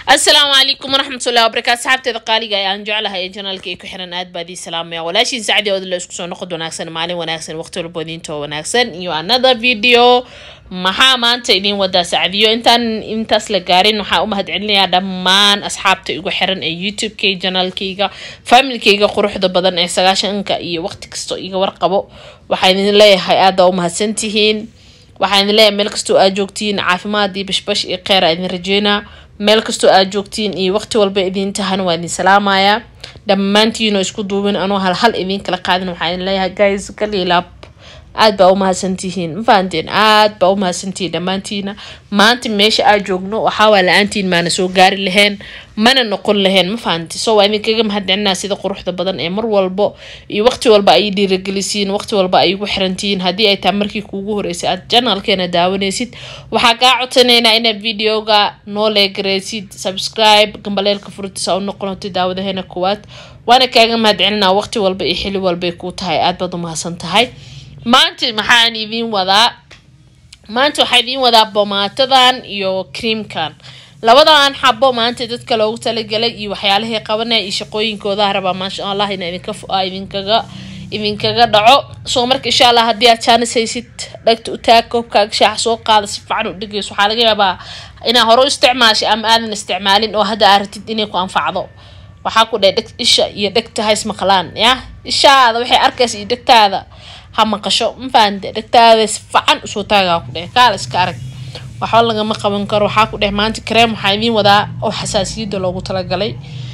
asalaamu calaykum waraxmatullahi wabarakaatu saxaabteeda qaaliga ee aan jeclahay ee janaalka ay ku xiran aad baa idii salaamaya walaashiin sacdi ood la isku soo noqod wanaagsan maalin wanaagsan waqti walbo idiintoo wanaagsan iyo another video maxaa maanta idiin wadaa sacdiyo intaan intaas la gaarin waxaa u mahadcelinayaa dhammaan asxaabta igu xiran ee youtube-kay janaalkayga familkayga quruxda badan ee sagaashanka iyo waqti kastoo iga warqabo waxaa idin leeyahay aada u mahadsantihiin waxaa idin leeyahay meel kastoo aad joogtiin caafimaad iyo bashbash iyo kheyr aa idin rajeynaa meel kastoo aad joogtiin iyo waqti walba idiin tahan waa idin salaamayaa dhammaantiinoo isku duubin anoo hal hal idiin kala qaadin waxaa idin leeyahay guys kalilaab aad baa u mahadsantihiin ma fahanteen aad baa u mahadsantihiin dhammaantiina maanta meesha aad joogno waxaawaa la-aantiin maana soo gaari laheen mana noqon laheen ma fahanti so waa idinkaga mahadcelinaa sida quruxda badan ee mar walbo iyo waqti walba ay dhiiragelisiin waqti walba ay ugu xirantihiin haddii ay tahay markii kuugu horeysay aad janalkeena daawanaysid waxaa kaa codsanaynaa inaad videoga noo leegareysid subscribe gambaleelka furtisa u noqonato daawadaheena koowaad waana kaaga mahadcelinaa waqti walba iyo xili walbay kuu tahay aad baad u mahadsan tahay maanta maxaan idiin wadaa maanta waxaa idiin wadaa bomaatadan iyo creamkan labadan xabo maanta dadka loogu talagalay iyo waxyaalahay qabanaya iyo shaqooyinkooda rabaa maasha allah ina idinka idinkaga idinkaga dhaco soo marka insha allah haddii aad jaanis haysid dhagta u taag koobkaaga shaaxa soo qaada si fiican u dhegeyso waxaa laga yaabaa inaa hore u isticmaashay ama aadan isticmaalin oo hadda aad ratid inay ku anfacdo waxaa ku dheh dheg isha iyo dhegta ha ismaqlaan ya ishaada waxay arkaysa iyo dhegtaada ha maqasho ma fahante dhegtaada si fiican usoo taagaa ku dheh kaala iska arag waxba lagama qaban karo waxaa ku dheh maanta kareem waxaa idiin wadaa oo xasaasiyadda loogu talagalay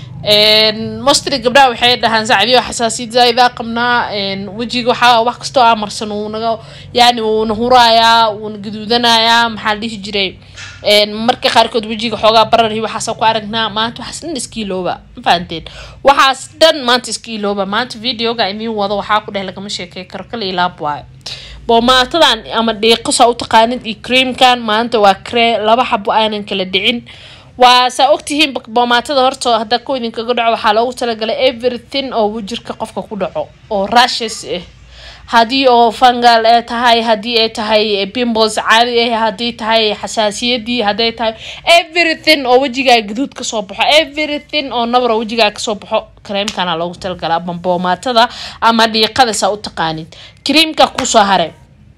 mostly gabdhaha waxay dhahaan sacdiyo xasaasiyad zaa'idaa qabnaa wejiga waxaa wax kastoo aa marsan wuunaga yani wuuna huraayaa wuuna gaduudanayaa maxaa la dhihi jiray marka qaarkood wejiga xoogaa barar iyo waxaasa ku aragnaa maanta waxaas dhan iska ilooba ma fahanteen waxaas dhan maanta iska ilooba maanta videoga idiin wado waxaa ku dheh lagama sheekey karo kala ilaab waayo boomaatadan ama dhiiqosa u taqaanid iyo creamkan maanta waa cree laba xabo aanan kala dhicin waa saa ogtihiin boomaatada horta hadda ku idinkaga dhaco waxaa loogu talagalay everything oo jirka qofka ku dhaco oo rashes ah haddii oo fangal ay tahay haddii ay tahay bimbos caadi ah haddii tahay xasaasiyadii hadday tahay everything oo wejigaa gaduud kasoo baxo everything oo nabar oo wejigaa kasoo baxo kareemkana loogu talagala ama boomaatada ama dhiiqada saa u taqaanid creamka kusoo hare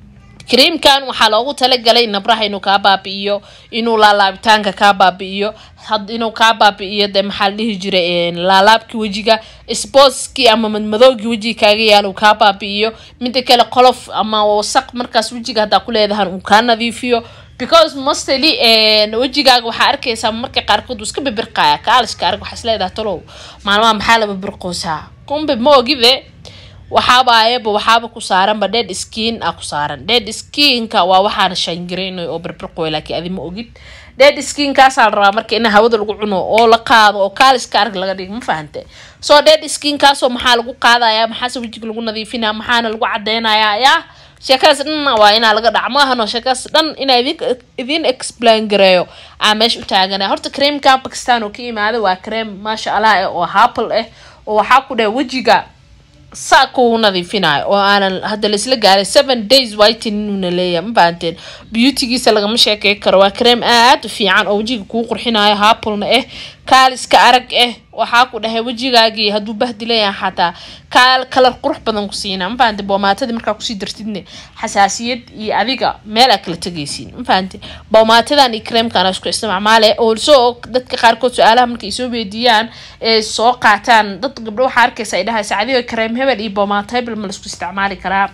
creamkan waxaa loogu talagalay nabraha inuu kaa baabi-iyo inuu laalaabitaanka kaa baabi-iyo inuu kaa baabi-iyo de maxaa la dhihi jiray laalaabki wejiga sboskii ama madmadoogii wejiga kaaga yaala uu kaa baabi-iyo mida kale qolof ama wasaq markaas wejiga haddaa ku leedahan uu kaa nadiifiyo because mostly wejigaaga waxaa arkaysaa marka qaarkood uu iska bibirqaya kaaliska arag waxaa isleedaha talow maalmaha maxaa la bibirqoosaa kumbe ma ogide waxaabaayaba waxaaba ku saaranba dead skin a ku saaran dead skinka waa waxaana shaangaraynay oo birbirqoy laakiin adi ma ogid dead skinkaasaa la rabaa marka in hawada lagu cuno oo la qaado oo kaaliska arag laga dhigo ma fahante soo dead skinkaasoo maxaa lagu qaadaya maxaase wejiga lagu nadiifinaya maxaana lagu cadeynayaa yaa sheekadaas dhan waa inaa laga dhac maahano sheekadaas dhan inaa idin idin explain gareeyo aa meesha u taaganaya horta creamka bakistan oo ka imaada waa cream maasha allah eh oo happle ah oo waxaa ku dheh wejiga saa kuu nadiifinayo oo aanan hadda laisla gaaray seven days whiteninuna leeyahay ma fahanteen beautygiisa lagama sheekey karo waa kareem aad u fiican oo wejiga kuu qurxinayo haapulna ah kaaliska arag ah waxaa ku dhahay wejigaagii hadduu bahdi leeyahay xataa kaal kalar qurux badan ku siinaa ma fahante boomaatadii markaa kusii dartidne xasaasiyad iyo adiga meel aa kala tegaysiin ma fahante boomaatadan iyo kareemkana isku isticmaale also dadka qaarkood su-aalaha markay soo weydiiyaan ee soo qaataan dad gabdho waxaa arkaysa ay dhahay sacdiga kareem hebel iyo boomaata hebel ma laisku isticmaali karaa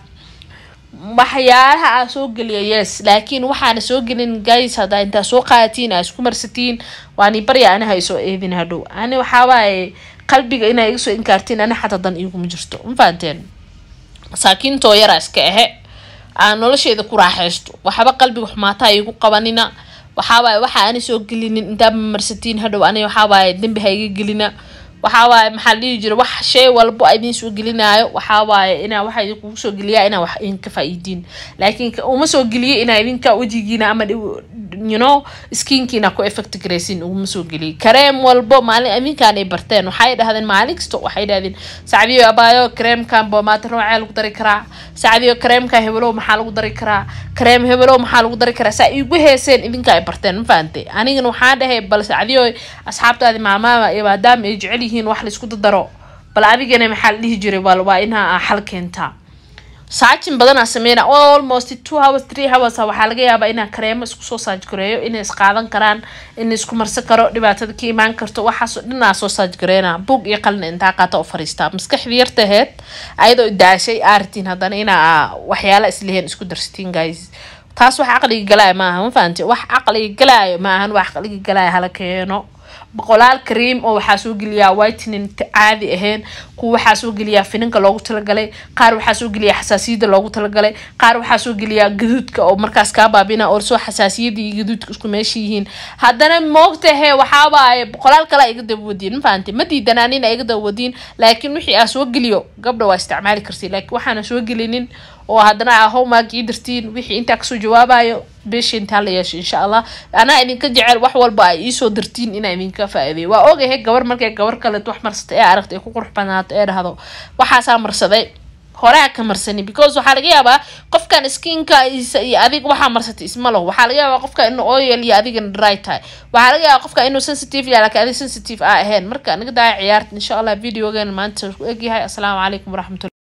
waxyaalaha aa soo geliya yes laakiin waxaana soo gelin guys haddaa intaa soo qaadatiin aa isku marsatiin waani barya ani haysoo eedin hadhow ani waxaawaaye qalbiga inaa iga soo inkaartiin ani xataa dan iguma jirto ma fahanteen masaakiintoo yaraa iska ahe aan nolosheeda ku raaxaysto waxba qalbiga xumaataa igu qabanina waxaawaaye waxa ani soo gelinin intaaba marsatiin hadhow ani waxaawaaye dembi ha iga gelina waxawaaye maxaa la dhihi jira wax shay walbo a idiin soo gelinaayo waxawaaye inaa waxa idinkugu soo geliyaa inaa wax idinka faa-iidiin laakiin uma soo geliyo inaa idinka wejigiina ama you know skiinkiina ku effect garaysin uguma soo geliy kareem walbo maalin aminkaan ay barteen waxay dhahdeen maalin kasta waxay dhahdeen sacdiyo abaayo kareemkan boomaatar noocee lagu dari karaa sacdiyo kareemka hebelow maxaa lagu dari karaa kareem hebelow maxaa lagu dari karaa saa igu heeseen idinka ay barteen ma fahantay anigana waxaa dhahay bal sacdiyo asxaabtaadi maamaama iyo maadaama ay jecel yihiin wax laisku dadaro bal adigana maxaa la dhihi jiray bal waa inaa xal keentaa saajin badanaa sameyna almost two hours three hours waxaa laga yaabaa inaa kareemo isku soo saajgareeyo inay isqaadan karaan in isku marsan karo dhibaatada ka imaan karto waxaasoo dhanaa soo saajgareyna bug iyo qalina intaa qaata u fariistaa maskaxdii yartaheed ayadoo daashay aartiin haddana inaa waxyaala isleheen isku darsatiin guys taas wax caqliga galaayo maaha ma fahanti wax caqliga galaayo maahan wax caqliga galaayo hala keeno boqolaal kaream oo waxaa soo geliyaa whitening caadi ahayn kuwa waxaa soo geliyaa finanka loogu talagalay qaar waxaa soo geliyaa xasaasiyada loogu talagalay qaar waxaa soo geliyaa gaduudka oo markaas kaa baabina oo soo xasaasiyada iyo gaduudka isku meesha yihiin haddana moogtahe waxaabaaye boqolaal kale iga dabawadiin ma fahanti ma diidanaanin iga dabawadiin laakiin wixii aa soo geliyo gabdha waa isticmaali kartay laakiin waxaana soo gelinin oo haddana homework ii dirtiin wixii intaa kasoo jawaabayo beesha intaa la yeesho insha allah anaa idinka jecel wax walba ay iisoo dirtiin inaa idinka faa-iideyo waa ogahay gabar markay gabar kaleet wax marsatay ee aragta ay ku qurux badnaato ee dhahdo waxaasaa marsaday horaa ka marsani because waxaa laga yaabaa qofkan skinka iyo adig waxaa marsatay isma laho waxaa laga yaabaa qofka inuu oil iyo adigana dry tahay waxaa laga yaabaa qofka inuu sensitive yahay laakiin adig sensitive aa ahayn marka naga daaya ciyaarta insha allah videogeena maanta ku egyahay asalaamu calaykum waraxmatullah